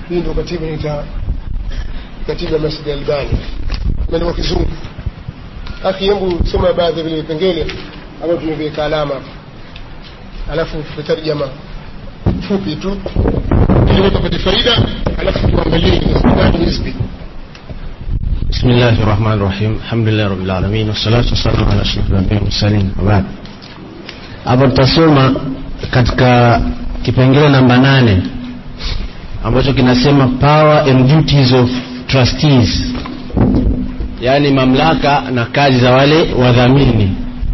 hii ndio katiba inaita katiba ya masjid albani imeandikwa kizungu akhi hebu soma baadhi ya vile vipengele ambavyo tumeviweka alama hapa alafu tutarjama fupi tu ili watu wapate faida alafu tuangalie gani hizbi بسم الله الرحمن الرحيم الحمد لله رب العالمين والصلاة والسلام على أشرف الأنبياء والمرسلين وبعد hapo tutasoma katika kipengele namba nane ambacho kinasema power and duties of trustees yaani mamlaka na kazi za wale wadhamini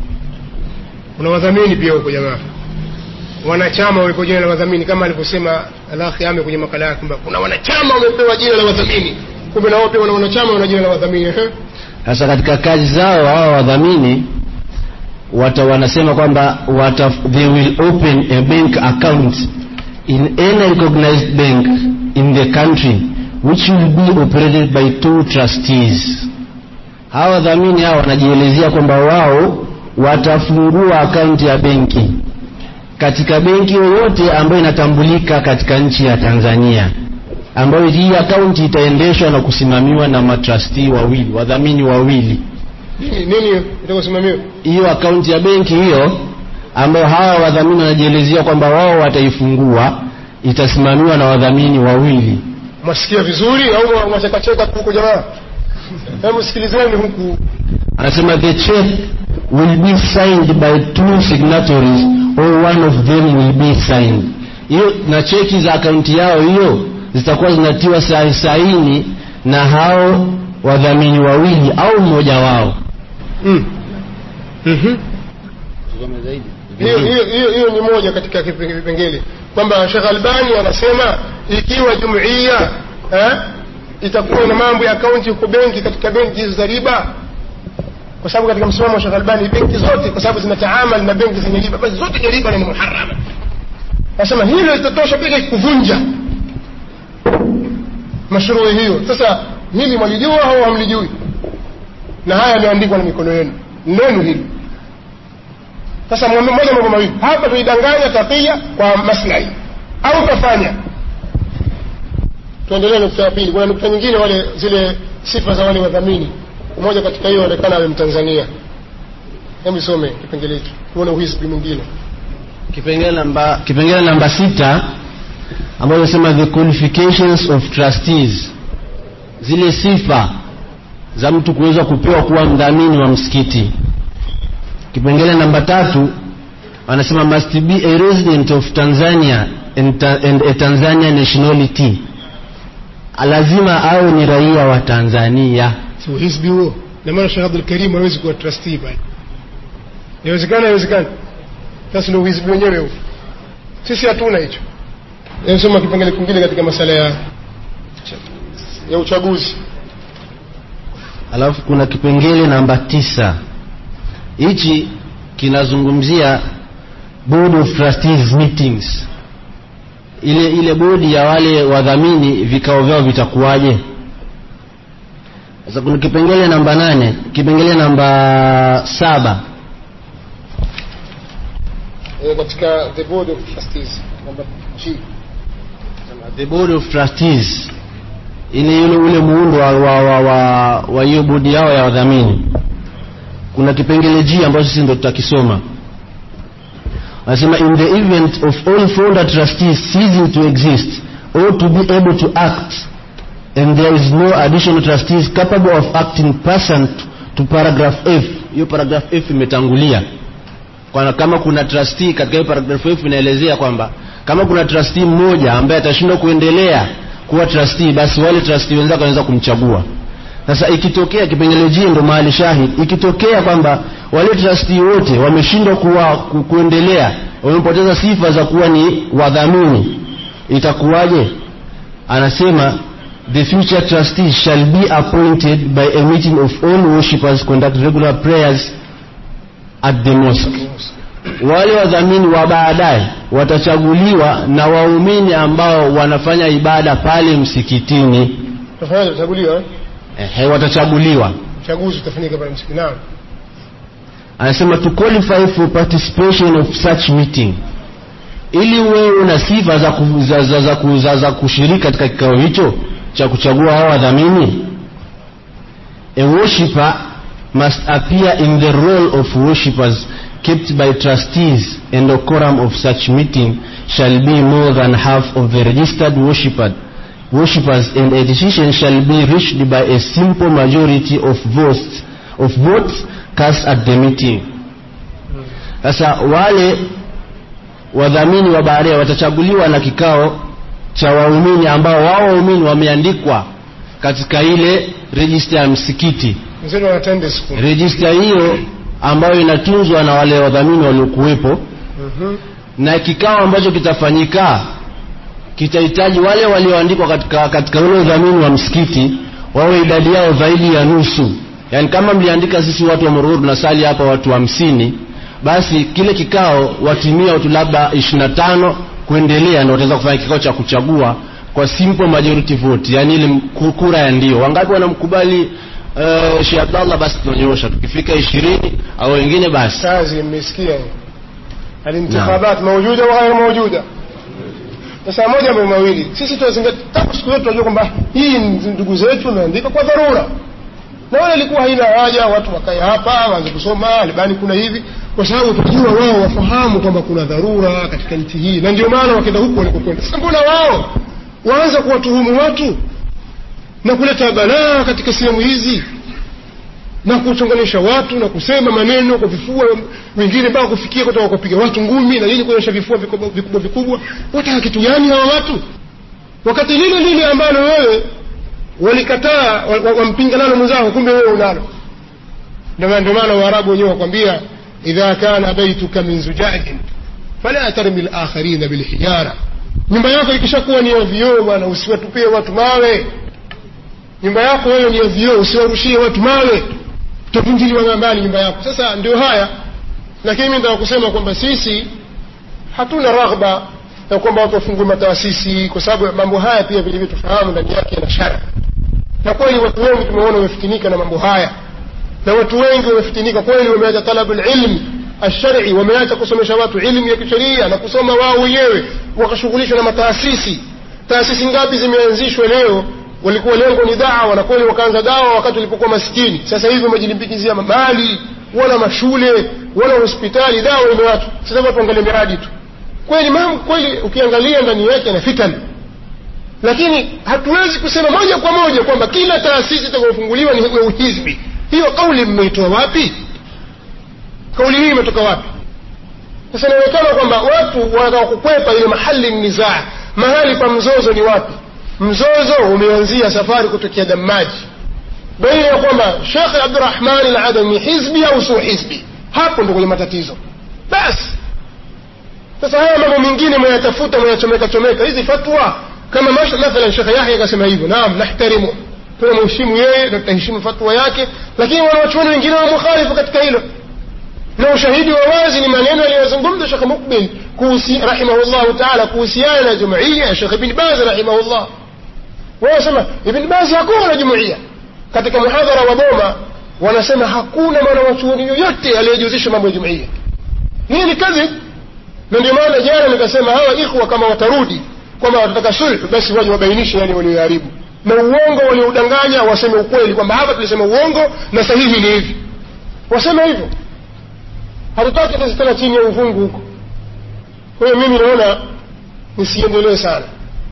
kuna wadhamini pia huko jamaa wanachama wamepewa jina la wadhamini kama alivyosema alakhi ame kwenye makala yake kwamba kuna wanachama wamepewa jina la wadhamini kumbe na wao pia wana wanachama wana jina la wadhamini ehe. sasa katika kazi zao hawa wadhamini wata wanasema kwamba wata, they will open a bank account in any recognized bank in the country which will be operated by two trustees hawa wadhamini hawa wanajielezea kwamba wao watafungua akaunti ya benki katika benki yoyote ambayo inatambulika katika nchi ya Tanzania ambayo hii akaunti itaendeshwa na kusimamiwa na matrustee wawili wadhamini wawili nini nini itakosimamiwa hiyo akaunti ya benki hiyo ambayo hawa wadhamini wanajielezea kwamba wao wataifungua itasimamiwa na wadhamini wawili mwasikia vizuri au mwachekacheka tu huko jamaa hebu sikilizeni huku anasema the check will be signed by two signatories or one of them will be signed hiyo na cheki za akaunti yao hiyo zitakuwa zinatiwa sa- saini na hao wadhamini wawili au mmoja wao mm. mm-hmm. hiyo hiyo hiyo hiyo ni moja katika kipe- vipengele kwamba Sheikh Albani anasema ikiwa jumuiya eh, itakuwa na mambo ya akaunti huko benki katika benki hizo za riba kwa sababu katika msimamo wa Sheikh Albani benki zote kwa sababu zinataamal na benki zenye riba basi zote ni riba na ni muharrama anasema hilo litatosha pekee kuvunja mashrui hiyo sasa hili mwalijua au hamlijui na haya yameandikwa na mikono yenu neno hili sasa mwambie moja mambo mawili hapa tuidanganya takia kwa maslahi au tafanya tuendelee nukta ya pili kuna nukta nyingine wale zile sifa za wale wadhamini mmoja katika hiyo onekana awe mtanzania hebu isome kipengele hiki tuone uhisbi mwingine kipengele namba kipengele namba sita ambayo inasema the qualifications of trustees zile sifa za mtu kuweza kupewa kuwa mdhamini wa msikiti kipengele namba tatu anasema must be a resident of Tanzania and, ta- and a Tanzania nationality lazima awe ni raia wa Tanzania si uhisbi huo na maana Sheikh Abdul Karim hawezi kuwa trustee pale inawezekana inawezekana sasa ndio uhisbi wenyewe huo sisi hatuna hicho Hebu soma kipengele kingine katika masala ya ya uchaguzi alafu kuna kipengele namba tisa hichi kinazungumzia board of trustees meetings ile ile bodi ya wale wadhamini vikao vyao vitakuwaje sasa kuna kipengele namba nane kipengele namba saba eh, katika the board of trustees namba G the board of trustees ile ule ule muundo wa wa wa, wa, wa hiyo bodi yao ya wadhamini kuna kipengele G ambacho sisi ndo tutakisoma anasema in the event of all founder trustees ceasing to exist or to be able to act and there is no additional trustees capable of acting pursuant to paragraph F hiyo paragraph F imetangulia kwa kama kuna trustee katika hiyo paragraph F inaelezea kwamba kama kuna trustee mmoja ambaye atashindwa kuendelea kuwa trustee basi wale trustee wenzake wanaweza kumchagua sasa ikitokea kipengele G ndo mahali shahid ikitokea kwamba wale trustee wote wameshindwa kuwa ku, kuendelea wamepoteza sifa za kuwa ni wadhamini itakuwaje anasema the future trustees shall be appointed by a meeting of all worshippers conduct regular prayers at the mosque wale wadhamini wa baadaye watachaguliwa na waumini ambao wanafanya ibada pale msikitini tafanya utachaguliwa eh? Ehe, watachaguliwa uchaguzi utafanyika pale msikiti naam anasema to qualify for participation of such meeting ili uwe una sifa za, ku, za, za, za, ku, za, za kushiriki katika kikao hicho cha kuchagua hao wadhamini a worshipper must appear in the role of worshippers kept by trustees and the quorum of such meeting shall be more than half of the registered worshipper, worshippers and a decision shall be reached by a simple majority of votes, of votes cast at the meeting sasa wale wadhamini wa baharia watachaguliwa na kikao cha waumini ambao wao waumini wameandikwa katika ile rejista ya msikiti mzee wanatende siku rejista hiyo ambayo inatunzwa na wale wadhamini waliokuwepo Mhm. na kikao ambacho kitafanyika kitahitaji wale walioandikwa katika, katika ule udhamini wa msikiti wawe idadi yao zaidi ya nusu yaani kama mliandika sisi watu wa morogoro tunasali hapa watu hamsini basi kile kikao watimia watu labda ishirina tano kuendelea ndo wataweza kufanya kikao cha kuchagua kwa simple majority vote yaani ile mku- kura ya ndio wangapi wanamkubali uh, Sheikh Abdallah basi tunanyosha tukifika ishirini au wengine basi kazi mmesikia hiyo alintikhabat maujuda wa ghairu maujuda sasa moja mambo mawili sisi tunazingatia tangu siku yetu tunajua kwamba hii ni ndugu zetu wameandika kwa dharura na wala ilikuwa haina haja watu wakae hapa waanze kusoma albani kuna hivi kwa sababu tunajua wao wafahamu kwamba kuna dharura katika nchi hii na ndio maana wakenda huku walikokwenda sasa mbona wao waanza kuwatuhumu watu na kuleta balaa katika sehemu hizi na kuchonganisha watu na kusema maneno kwa vifua wengine mpaka kufikia kutoka kupiga watu ngumi na nini kuonyesha vifua vikubwa vikubwa vikubwa wataka kitu gani hawa watu wakati lile lile ambalo wewe walikataa wa- wa- wampinga nalo mwenzako kumbe wewe unalo ndio maana- ndio maana waarabu wenyewe wakwambia idha kana baituka min zujajin fala tarmi lakharina bilhijara nyumba yako ikishakuwa ni ya vioo bwana usiwatupie watu mawe nyumba yako wewe ni ya vioo usiwarushie watu mawe utavunjiliwa mbali nyumba yako sasa ndio haya lakini mi nataka kusema kwamba sisi hatuna raghba ya kwamba watu wafungue mataasisi kwa sababu mambo haya pia vilivyo tufahamu ndani yake yana shara na kweli watu wengi tumeona wamefitinika na mambo haya na watu wengi wamefitinika kweli wameacha talabu lilmi alshari wameacha kusomesha watu ilmu ya kisheria na kusoma wao wenyewe wakashughulishwa na mataasisi taasisi ngapi zimeanzishwa leo walikuwa lengo ni dawa na kweli wakaanza dawa wakati walipokuwa maskini sasa hivi wamejilimbikizia mali wala mashule wala hospitali dawa imewachwa sasa watu angalia miradi tu kweli mambo kweli ukiangalia ndani yake na fitani lakini hatuwezi kusema moja kwa moja kwamba kila taasisi itakayofunguliwa ni ya uhizbi hiyo kauli mmeitoa wapi kauli hii imetoka wapi sasa inaonekana kwamba watu wanataka kukwepa ile mahali nizaa mahali pa mzozo ni wapi mzozo umeanzia safari kutokea damaji baina ya kwamba shekhe abdurahmani aladami hizbi au sio hizbi hapo ndo kwenye matatizo basi sasa haya mambo mengine mwayatafuta mwayachomeka chomeka hizi fatwa kama mash- mathalan shekhe yahya akasema hivyo naam nahtarimu tunamheshimu yeye na tutaheshimu fatwa yake lakini wanawachuoni wengine wamukhalifu katika hilo na ushahidi wa wazi ni maneno aliyozungumza shekhe mukbil kuhusi rahimahullahu taala kuhusiana na jumuiya ya shekhe ibn baz rahimahullah wao wasema ibn baz hakuwa na jumuiya katika muhadhara wa boma wanasema hakuna mwanawachuoni yoyote aliyejihusisha mambo ya jumuiya hii ni kadhib na ndio maana jana nikasema hawa ikhwa kama watarudi kwamba watataka sulhu basi waje wabainishe yale walioharibu na uongo walioudanganya waseme ukweli kwamba hapa tulisema uongo na sahihi ni hivi waseme hivyo hatutaki sisi tena chini ya uvungu huko kwa hiyo mimi naona nisiendelee sana